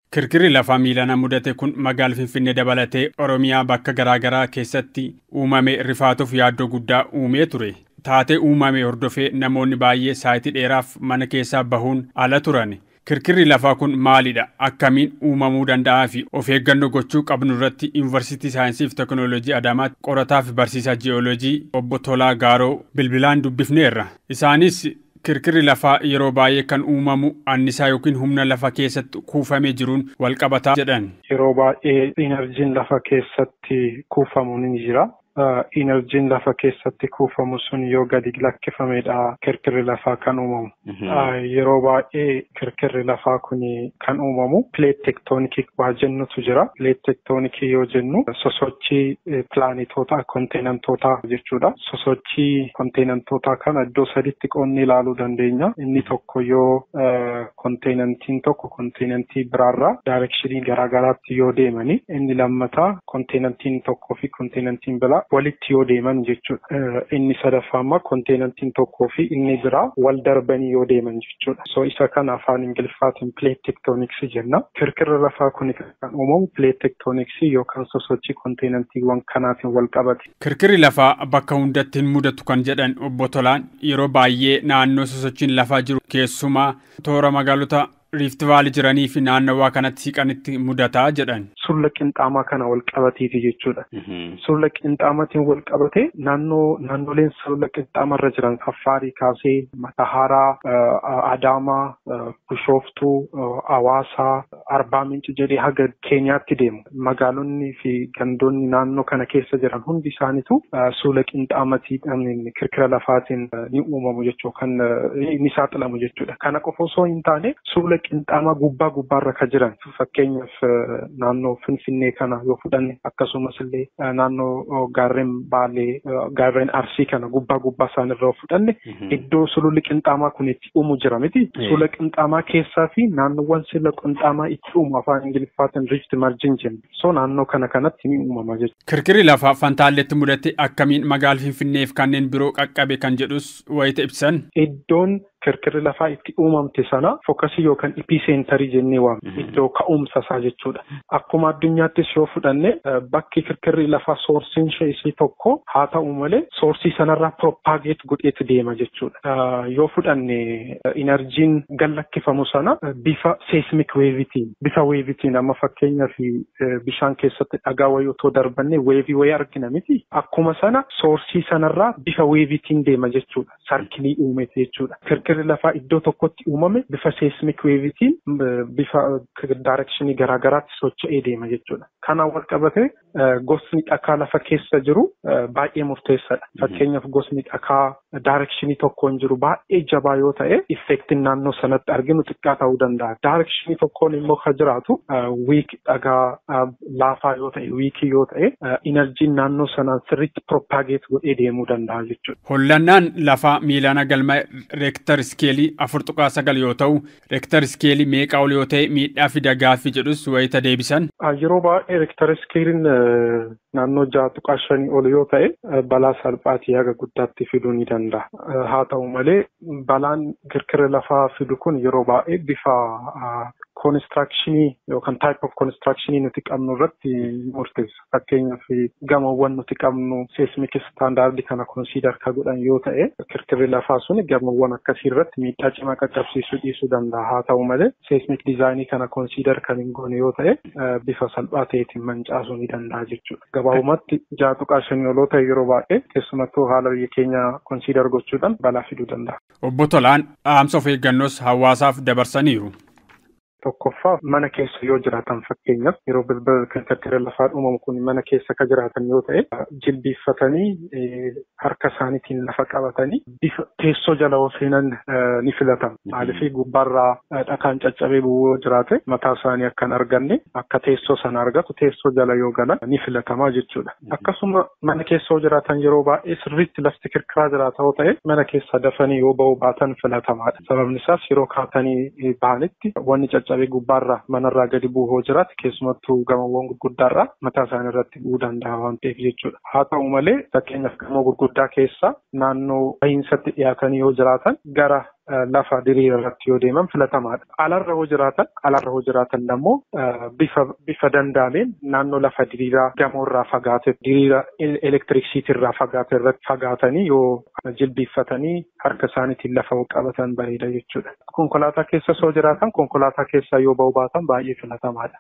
Kirkirri lafaa miilana mudate kun magaala Finfinnee dabalatee Oromiyaa bakka garaagaraa keessatti uumame rifaatuuf yaaddoo guddaa uumee ture. Taatee uumame hordofee namoonni baay'ee saayitii dheeraaf mana keessaa bahuun ala turan. Kirkirri lafaa kun maalidha? Akkamiin uumamuu danda'aa fi of eeggannoo gochuu qabnu irratti Yuunivarsiitii Saayinsii fi Teknooloojii Adaamaatti qorataa fi barsiisaa ji'ooloojii obbo Tolaa Gaaroo bilbilaan dubbifneerra. Isaanis kirkirri lafaa yeroo baay'ee kan uumamu annisaa yookiin humna lafa keessatti kuufamee jiruun walqabataa jedhan. Yeroo baay'ee inerjiin lafa keessatti kuufamu ni jira. Inerjiin lafa keessatti kuufamu sun yoo gadi lakkifamedha kirkirri lafaa kan uumamu. Yeroo baay'ee kirkirri lafaa kun kan uumamu pileet tektoonikii waa jennutu jira. Pileet tektoonikii yoo jennu sosochii pilaanetootaa konteenantootaa jechuudha. Sosochii konteenantootaa kana iddoo saditti qoonni ilaaluu dandeenya. Inni tokko yoo konteenantiin tokko konteenantii biraarraa daayirekshinii garaagaraatti yoo deemani inni lammataa konteenantiin tokkoo fi konteenantiin biraa walitti yoo deeman jechuudha. Inni sadaffaa immoo konteenantiin tokkoo fi inni biraa wal darbanii yoo deeman jechuudha. So isa kana afaan Ingiliffaatiin pileet tektooniksii jenna. Kirkirri lafaa kun kan uumamu pileet tektooniksii yookaan sosochii konteenantiiwwan kanaatiin wal qabate. Kirkirri lafaa bakka hundatti hin mudatu kan jedhan obbo Tolaan yeroo baay'ee naannoo sosochiin lafaa jiru keessumaa toora magaalota riifti vaalii jiranii fi naannawaa kanatti siqanitti mudataa jedhan. Sulula qinxaamaa kana wal qabateeti jechuudha. Sulula qinxaamaatiin wal qabate naannoo naannoleen sulula qinxaamarra jiran Affaarii kaasee Matahaaraa, Adaamaa, Bishooftuu, Hawaasaa, Arbaa Minci jedhee haga Keenyaatti deemu. Magaalonni fi gandoonni naannoo kana keessa jiran hundi isaaniitu sulula qinxaamaatiin kirkira lafaatiin ni uumamu jechuudha. Kan ni saaxilamu jechuudha. Kana qofa osoo hin taane sulula qinxaamaa gubbaa gubbaarra kan jiran fakkeenyaaf naannoo Finfinnee kana yoo fudhanne akkasumas illee naannoo gaarreen Baalee gaarreen Arsii kana gubbaa gubbaa isaanirra yoo fudhanne iddoo sululli qinxaamaa kun itti uumu jira miti. Sulula qinxaamaa keessaa fi naannoowwan sulula qinxaamaa itti uumu afaan Ingiliffaatiin riifti marjin jenna. So naannoo kana kanatti ni uumama jechuudha. Kirkirri lafaa Fantaalleetti mudate akkamiin magaala Finfinneef kanneen biroo qaqqabe kan jedhus wayita ibsan. Iddoon kirkirri lafaa itti uumamte sana fookasii yookaan ipiseentarii jennee waamna. Iddoo ka'umsa isaa jechuudha. Akkuma addunyaattis yoo fudhanne bakki kirkirri lafaa soorsiin ishee tokko haa ta'u malee soorsii sanarraa propaageet godheetu deema jechuudha. Yoo fudhanne inerjiin gallakkifamu sana bifa seismik weevitiin bifa weevitiin amma fakkeenyaaf bishaan keessatti dhagaa wayii otoo darbanne weevii wayii argina miti. Akkuma sana soorsii sanarraa bifa weevitiin deema jechuudha. Sarkilii uumete jechuudha. kirkirri lafaa iddoo tokkotti uumame bifa seismik weevitiin bifa daayirekshinii garaagaraatti socho'ee deema jechuudha. Kanaan wal qabate gosni dhakaa lafa keessa jiru baay'ee murteessaadha. Fakkeenyaaf gosni dhakaa daayirekshinii tokkoon jiru baay'ee jabaa yoo ta'e effektiin naannoo sanatti arginu xiqqaa ta'uu danda'a. Daayirekshinii tokkoon immoo kan jiraatu wiik dhagaa laafaa yoo ta'e wiikii yoo ta'e inerjiin naannoo sanaan sirriitti propaageet godhee deemuu danda'a jechuudha. Hollannaan lafaa miilaana galma reektar iskeelii afur tuqaa sagal yoo ta'u reektar iskeelii meeqa ol yoo ta'e miidhaa fi dagaafi jedhus wayita deebisan. Yeroo baay'ee reektar iskeeliin naannoo ja'a tuqaa shanii ol yoo ta'e balaa salphaatii haga guddaatti fiduu ni danda'a. Haa ta'u malee balaan kirkirri lafaa fidu kun yeroo baay'ee bifa koonistirakshinii yookaan taayip of koonistirakshinii nuti qabnu irratti murteessa. Fakkeenyaaf gamoowwan nuti qabnu seismik istaandaardii kana konsiidar kan godhan yoo ta'e kirkirri lafaa sun gamoowwan akkasii irratti miidhaa cimaa qaqqabsiisuu dhiisuu danda'a. Haa ta'u malee seismik diizaayinii kana konsiidar kan hin goone yoo ta'e bifa salphaa ta'eetiin mancaasuu ni danda'a jechuudha. Gabaabumatti ja'a tuqaa shanii oloo ta'e yeroo baay'ee keessumattuu haala biyya keenya konsiidar gochuudhaan balaa fiduu danda'a. Obbo Tolaan dhaamsa of eeggannoos hawaasaaf dabarsaniiru. Tokkoffaa mana keessa yoo jiraatan fakkeenyaaf yeroo bilbila kan kirkirri lafaa uumamu kun mana keessa kan jiraatan yoo ta'e jilbiiffatanii harka isaaniitiin lafa qabatanii bifa teessoo jala yoo seenan ni filatama. Maaliif gubbaarraa dhakaan caccabee bu'uu yoo jiraate mataa isaanii akka hin arganne akka teessoo sana argatu teessoo jala yoo galan ni filatamaa jechuudha. Akkasuma mana keessa yoo jiraatan yeroo baay'ee sirriitti lafti kirkiraa jiraata yoo ta'e mana keessa dafanii yoo ba'uu baatan filatamaadha. Sababni isaas yeroo kaatanii bahanitti wanni caccabee gubbaarraa manarraa gadi bu'u yoo jiraate keessumattuu gamoowwan gurguddaarraa mataa isaanii irratti bu'uu danda'a waan ta'eef jechuudha. Haa ta'u malee fakkeenyaaf gamoo gurguddaa keessa naannoo bahiinsatti dhiyaatanii yoo jiraatan gara lafa diriira irratti yoo deeman filatamaadha. Alarra yoo jiraatan alarra yoo jiraatan immoo bifa bifa danda'ameen naannoo lafa diriiraa gamoorraa fagaate diriira elektiriksiitirraa fagaate irratti fagaatanii yoo jilbiiffatanii harka isaaniitiin lafa qabatan bareeda jechuudha. Konkolaataa keessa soo jiraatan konkolaataa keessaa yoo ba'uu baatan baay'ee filatamaadha.